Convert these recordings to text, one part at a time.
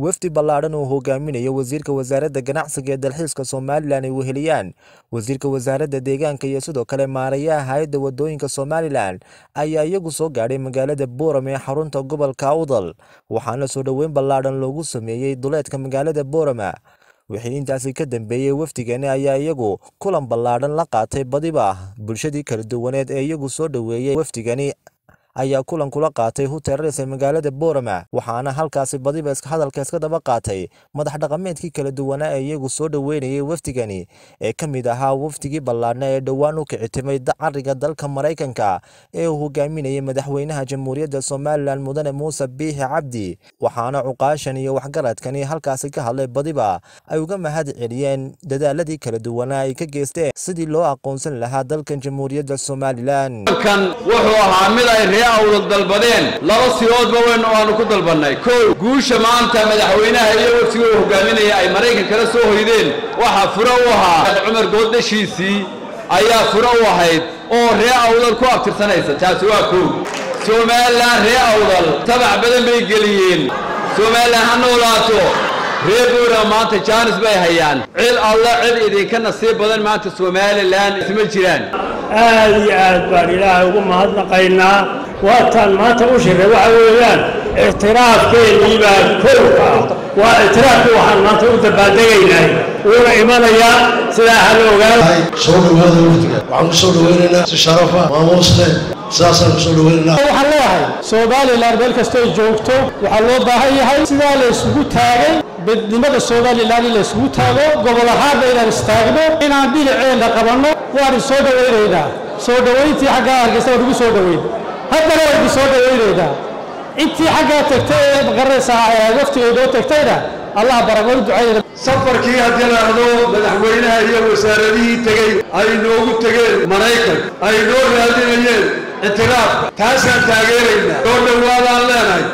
wafdi ballaadhan uu hogaaminayo wasiirka wasaaradda ganacsiga ee dalxiiska somalilan ay weheliyaan wasiirka wasaaradda deegaanka iyo sidoo kale maarayaha hay-adda wadooyinka somalilan ayaa iyagu soo gaadhay magaalada boorame ee xarunta gobolka awdal waxaana soo dhoweyn ballaadhan loogu sameeyey duleedka magaalada boorama wixii intaasi ka dambeeyey wafdigani ayaa iyagu kulan ballaadhan la qaatay badiba bulshadii kala duwaneed ee iyagu soo dhoweeyey wafdigani ayaa kulan kula qaatay huteeres ee magaalada boorama waxaana halkaasi badiba hadalka iska daba qaatay madax dhaqameedkii kala duwanaa ee iyagu soo dhoweynayay wafdigani ee ka mid ahaa wafdigii ballaadhna ee dhowaan u kicitimay cariga dalka maraykanka ee uu hogaaminayay madaxweynaha jamhuuriyadda somalilan mudane muuse biixi cabdi waxaana cuqaashan iyo waxgaradkani halkaasi ka hadlay badiba ay uga mahad celiyeen dadaaladii kala duwanaa ay ka geysteen sidii loo aqoonsan lahaa dalkan jamhuuriyadda somalilan wuxuu ahaa mid ay ree awdal dalbadeen laba siloodba weyn oo aanu ku dalbannay kow guusha maanta madaxweynaha iyo waftiga uu hogaaminaya ay maraykan kala soo hoydeen waxaa furo u ahaa cumar gooddashiisii ayaa furo u ahayd oo ree awdal ku abtirsanaysa taasi waa kow somalilan ree awdal tabac badan bay geliyeen somalilan ha noolaato ree buura maanta jaanis bay hayaan cid alla cid idinka nasiib badan maanta somalilan isma jiraan aad iyo aad baan ilaahay ugu mahadnaqaynaa waataan maanta u shiray waxa weeyaan ictiraafkeennii baa kowka ah waa ictiraafkii waxaan maanta u dabaaldegaynay wuuna imanayaa sidaa ha la ogaado soo dhawaada wafdiga waxaan ku soo dhawaynaynaa si sharafa maamuus leh sidaasaan ku soo dhawaynaynaa waxaan leeyahay somalilan meel kastay joogto waxaa loo baahan yahay sidaa la isugu taagay midnimada somalilan in la isugu taago gobol ahaanna inaan istaagno inaan dhinaceena qabanno waan soo dhawaynaynaa soo dhawayntii xaggaa hargeysa waan ugu soo dhawayn haddana waan idin soo dhawaynaynaa intii xaggaa tagtay ee maqaraysaa waftiga inoo tagtayna allah baragoon ducaynayna safarkii haddii la dhahdo madaxweynaha iyo wasaaradihii tegey ay noogu tegeen maraykan ay noo raadinayeen ictiraafka taasaan taageeraynaa soo dhowaadaan leenahay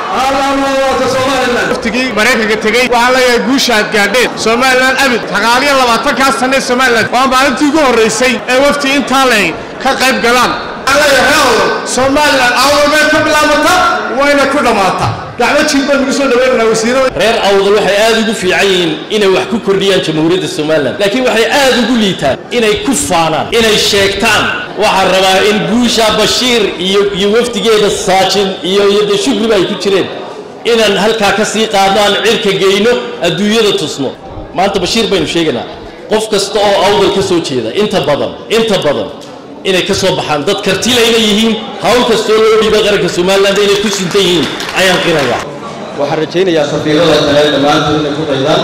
waftigii maraykanka tegey waxaan leeyahay guusha aad gaadheen somalilan abid sagaaliyo labaatankaa sanne somalilan waa maalintii ugu horraysay ee wafti intaa leh ka qayb galaan somalilan awdalbay ka bilaabata wayna ku dhammaata gacmo jiib baan ugu soo dhaweynanaa wasiirada reer awdal waxay aad ugu fiican yihiin inay wax ku kordhiyaan jamhuuriyadda somalilan laakiin waxay aad ugu liitaan inay ku faanaan inay sheegtaan waxaan rabaa in guusha bashiir iyo iyo wafdigeeda saajin iyo iyo de shugriba ay ku jireen inaan halkaa ka sii qaadno aan cirka geyno adduunyada tusno maanta bashiir baynu sheegaynaa qof kasta oo awdal ka soo jeeda inta badan inta badan inay ka soo baxaan dad kartilayna yihiin hawl kastoo loo dhiibay qaranka somaliland inay ku sintan yihiin ayaan qirayaa waxaan rajaynayaa safiirada kale dhammaantood inay ku daydaan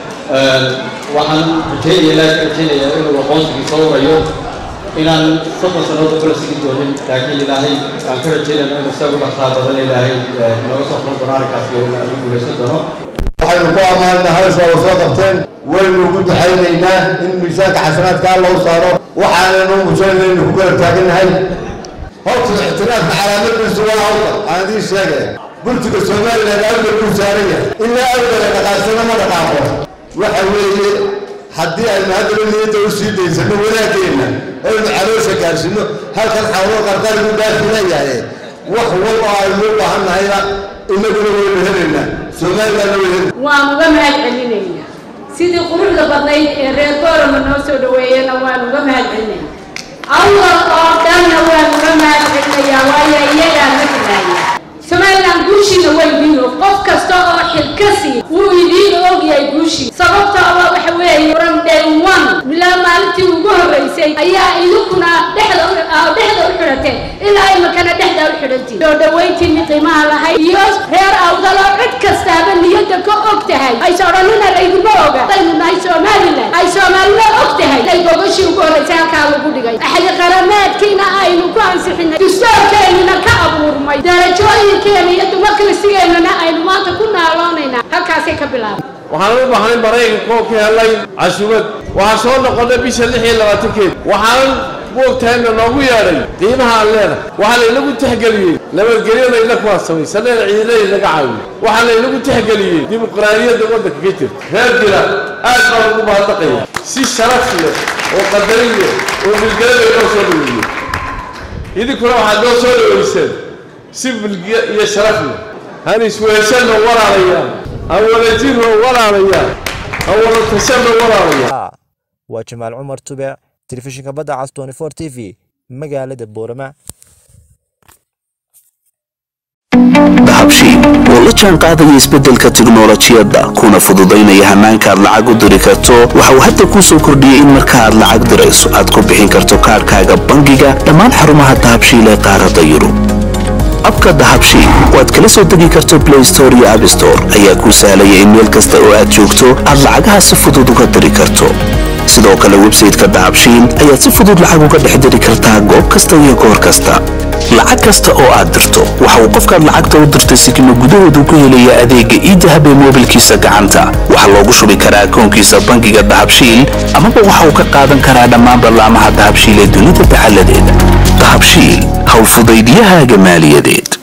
waxaan rajaynaya ilaahay ka rajaynayaa inuu aqoonsigii soo warayo inaan soddon sannadood kula sigi doonin laakiin ilaahay aan ka rajaynayno inuu isagu dhaqsaa badan ilaahay nooga soo furan doono arrinkaas iyo lagu guulaysan doono waxaynu ku ammaanaa hawshaa wa soo qabteen waynu ugu duxaynaynaa in miisaanka xasanaadkaa loo saaro waxaanaynu mujaynaynu ku kala taagannahay horta ictiraafka calaamadiisu waa awdal aan idiin sheegaya gurtiga somalilan awdal buu saaran yahay ilaa awdala dhaqaasana ma dhaqaaqo waxa weeye haddii aynu haddana niyadda u sii daysano wanaageenna aynu caloosha gaarsinno halkan xawlo qarqarigu dhaafi leeyahay wax wal oo aynu u baahannahayna inaguna waynu helaynaa somalilanna way hel waan uga mahad celinaynaa sidii quruxda badnayd ee reer boorama noo soo dhaweeyena waan uga mahad celinaya awdal oo dhanna waan uga mahad celinayaa waayo iyagaa ma filaaya somalilan guushiina way idiin og qof kasta oo xilkasi wuu idiin ogyahay guushii sababta oo waxa weeye from day one ilaa maalintii ugu horreysay ayaa idinkuna dhexda dhexda u xidhateen ilaa imakana dhexda u xidhantiin soo dhawayntiinni qiimaha lahayd iyo reer awdaloo cid kastaaba niyadda ka og tahay ayse odhanina laydima oga hadaynu nahay somalilan ay soomaalina og tahay ay gogashii ugu horreysay halkaa lagu dhigay axdi qarameedkiina aynu ku ansixinay dustoorkeennina ka abuurmay darajooyin iyo dumarkalisigeenana aynu maanta ku naaloonaynaa halkaasay ka bilaabay waxaan u bahnay maraykanka oo ka helay casuumad waxaan soo noqonnay bisha lix iyo labaatankeed waxaan moogtahayna noogu yeedhay qiimaha aan leenahay waxaa laynagu tixgeliyey nabadgelyada ina kuwaa samaysaneen ciidana inaga caawiye waxaa laynagu tixgeliyey dimuqraadiyadda waddanka ka jirta reer dila aad baan ugu mahadnaqaya si sharaf leh oo qadarin leh oo milgelada inoo soo dhaweeyey idinkuna waxaad noo soo dhaweyseen si milgiya iyo sharaf leh han isweeshanno walaalayaal awala jirno walaalayaa awala tashanno walaalayaa waa jamaal cumar tube telefishinka badda cas 24 t v magaalada boorama dahabshiil oo la jaan qaadaya isbeddelka tiknolojiyadda kuna fududaynaya hannaanka aad lacag u diri karto waxa uu hadda kuu soo kordhiyey in marka aad lacag dirayso aad ku bixin karto kaadhkaaga bangiga dhammaan xarumaha dahabshiil ee qaaradda yurub abka dahabshiil oo aad kala soo degi karto blay store iyo abstore ayaa kuu sahlaya in meel kasta oo aad joogto aad lacagaha si fudud uga diri karto sidoo kale websayteka dahabshiil ayaad si fudud lacag uga dhex diri kartaa goob kasta iyo goor kasta lacag kasta oo aad dirto waxa uu qofkaad lacagta u dirtay sikimo gudahoodu ku helaya adeegga iidahab ee moobilkiisa gacanta waxaa loogu shubi karaa akoonkiisa bangiga dahabshiil amaba waxa uu ka qaadan karaa dhammaan ballaamaha dahabshiil ee dunida dacalladeeda dahabshiil howlfudaydyahaaga maaliyadeed